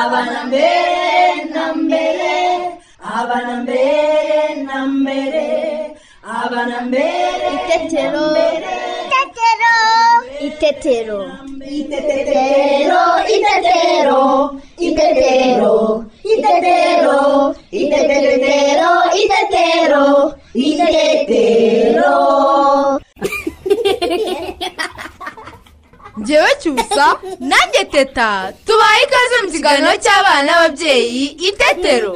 ಅವನ ಬೇರೆ ನಂಬೆಲೆ ಅವನ ಬೇರೆ ನಂಬೆರೆ ಅವನ ಬೇರೆ Itetero. Itetero. Itetero. ಇತೆತೆತೆರೋ ಇತೆತೆರೋ ಇತೆತೆರೋ ಇತೆತೆರೋ ಇತೆತೆತೆರೋ ಇತೆತೆರೋ ಇತೆತೆರೋ njyewe cyusa nanjye teta tubaye ikaze mu kiganiro cy'abana n'ababyeyi itetero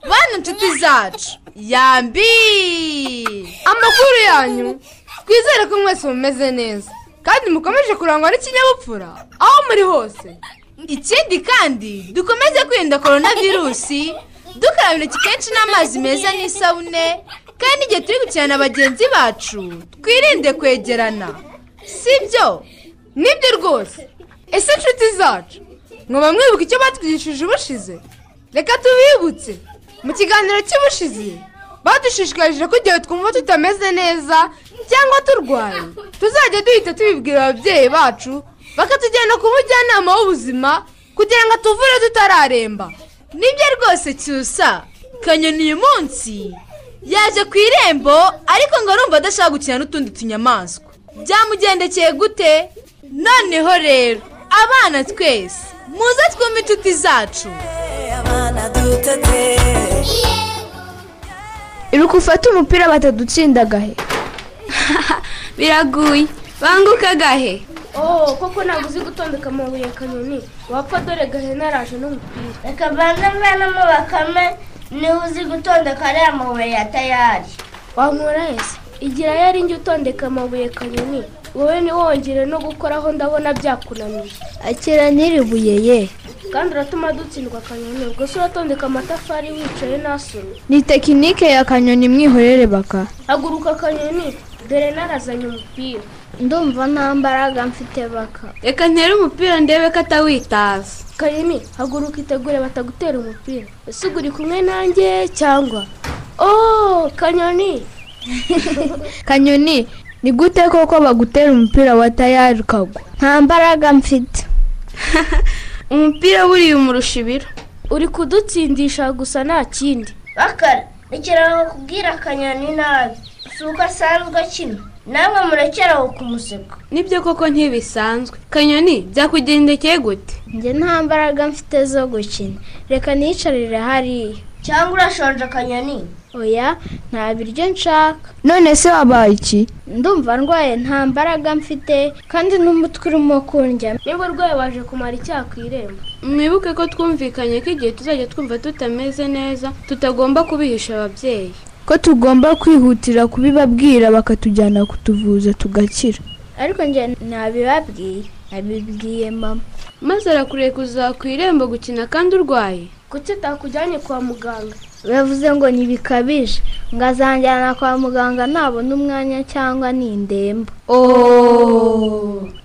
bana inshuti zacu yambi amakuru yanyu twizere ko mwese mumeze neza kandi mukomeje kurangwa n'ikinyabupfura aho muri hose ikindi kandi dukomeze kwirinda korona virusi dukaraba intoki kenshi n'amazi meza n'isabune kandi igihe turi gukinana na bagenzi bacu twirinde kwegerana sibyo nibyo rwose ese inshuti zacu mwaba mwibuka icyo batwigishije ubushize reka tubibutse mu kiganiro cy'ubushize badushishikarije ko igihe twumva tutameze neza cyangwa turwaye tuzajya duhita tubibwira ababyeyi bacu bakatujyana ku mujyanama w'ubuzima kugira ngo atuvure tutararemba nibyo rwose cyusa kanyoni uyu munsi yaje ku irembo ariko ngo arumva adashaka gukina n'utundi tunyamaswa byamugendekeye gute noneho rero abana twese muze twumve inshuti zacu iruka ufate umupira batadutsinda agahe biraguye banguka agahe Oh, koko ntabwo uzi gutondeka amabuye kanyoni wapfa dore gahene araje n'umupira reka mbanze mvanamo bakame niba uzi gutondeka ariya mabuye ya tayari wankora ese igira yari njye utondeka amabuye kanyoni wowe ntiwongere no gukoraho ndabona byakunaniye akira n'iribuye ye kandi uratuma dutsindwa kanyoni ubwo se uratondeka amatafari wicaye nasomye ni tekinike ya kanyoni mwihorere baka haguruka kanyoni dore narazanye umupira ndumva nta mbaraga mfite baka reka ntere umupira ndebe ko atawitaza kanyoni haguruka itegure batagutera umupira ese uba uri kumwe nanjye cyangwa oh kanyoni kanyoni ni gute koko bagutera umupira wa tayari ukagwa nta mbaraga mfite umupira buriya umurusha ibiro uri kudutsindisha gusa nta kindi bakara rekera bakubwira akanyoni nabi si uko asanzwe akina namwe murekera aho kumuseka nibyo koko ntibisanzwe kanyoni byakugendekeye gute njye nta mbaraga mfite zo gukina reka niyicarire hariya cyangwa urashonje akanyoni oya nta biryo nshaka none se wabaye iki ndumva ndwaye nta mbaraga mfite kandi n'umutwe urimo kundya niba urwaye waje kumara icyaha ku irembo mwibuke ko twumvikanye ko igihe tuzajya twumva tutameze neza tutagomba kubihisha ababyeyi ko tugomba kwihutira kubibabwira bakatujyana kutuvuza tugakira ariko njye ntabibabwiye nabibwiye mama maze arakureye kuza ku irembo gukina kandi urwaye kuki atakujyanye kwa muganga bavuze ngo ntibikabije ngo azanjyana kwa muganga nabona umwanya cyangwa ni indembo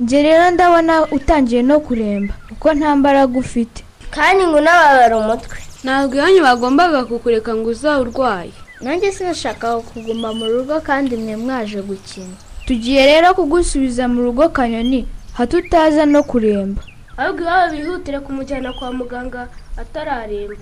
njye rero ndabona utangiye no kuremba kuko nta mbaraga ufite kandi ngo unababara umutwe ntabwo iwanyu bagombaga kukureka ngo uzabe urwaye nanjye sinashakaga kuguma mu rugo kandi mwe mwaje gukina tugiye rero kugusubiza mu rugo kanyoni hatutaza no kuremba ahubwo iwabo bihutire kumujyana kwa muganga atararemba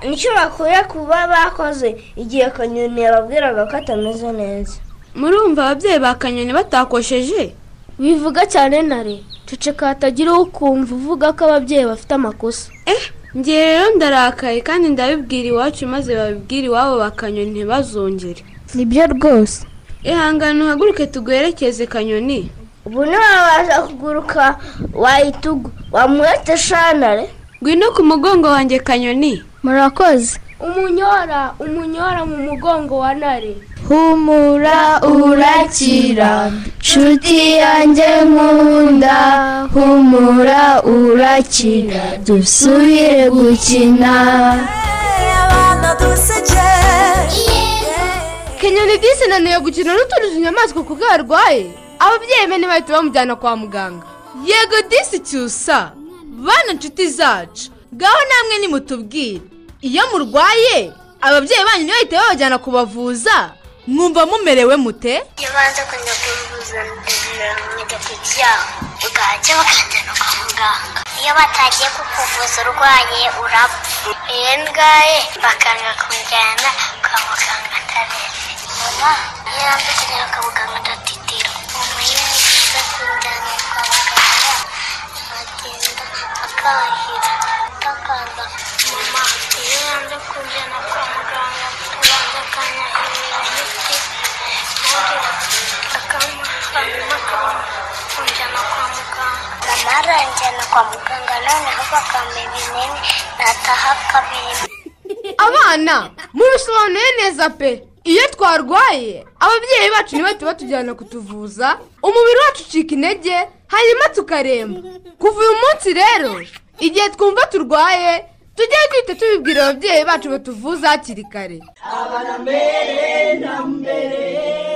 nicyo bakuye kuba bakoze igihe kanyoni yababwiraga ko atameze neza murumva ababyeyi ba kanyoni batakosheje wivuga cyane nare ceceka hatagira uwo ukumva uvuga ko ababyeyi bafite amakosa eh ngiye rero ndarakaye kandi ndabibwira iwacu maze babibwira iwabo ba kanyoni ntibazongere nibyo rwose ihangane uhaguruke tuguherekeze kanyoni ubu ntiwabasha kuguruka wayitugu wamuhetse shanare ngwino ku mugongo wanjye kanyoni murakoze umunyora umunyora mu mugongo wa nare humura urakira nshuti yanjye nkunda humura urakira dusubire gukina kenyoni disi naniwe gukina n'utundi tunyamaswa kuko yarwaye ababyeyi be ntibahita bamujyana kwa muganga yego disi cyusa bana inshuti zacu ngaho namwe nimutubwire iyo murwaye ababyeyi banyu ntibahite babajyana kubavuza mwumva mumerewe mute iyo baza kujya kubivuza negativu yaho ugahajya bakajyana kwa muganga iyo batagiye kukuvuza urwaye urapfa iyo ndwaye bakanga kumujyana kwa muganga atarembye mama iyo yanze kujyana kwa muganga adatitira mama iyo ni byiza kumujyana kwa muganga agenda akahira atakamba mama iyo yanze kujyana kwa muganga abanza akanyahirira imiti mama aranjyana kwa muganga noneho bakampa ibinini nataha akabintu abana mubisobanuye neza pe iyo twarwaye ababyeyi bacu nibo tuba tujyana kutuvuza umubiri wacu ucika intege hanyuma tukaremba kuva uyu munsi rero igihe twumva turwaye tujye duhita tubibwira ababyeyi bacu batuvuza hakiri kare mbere na mbere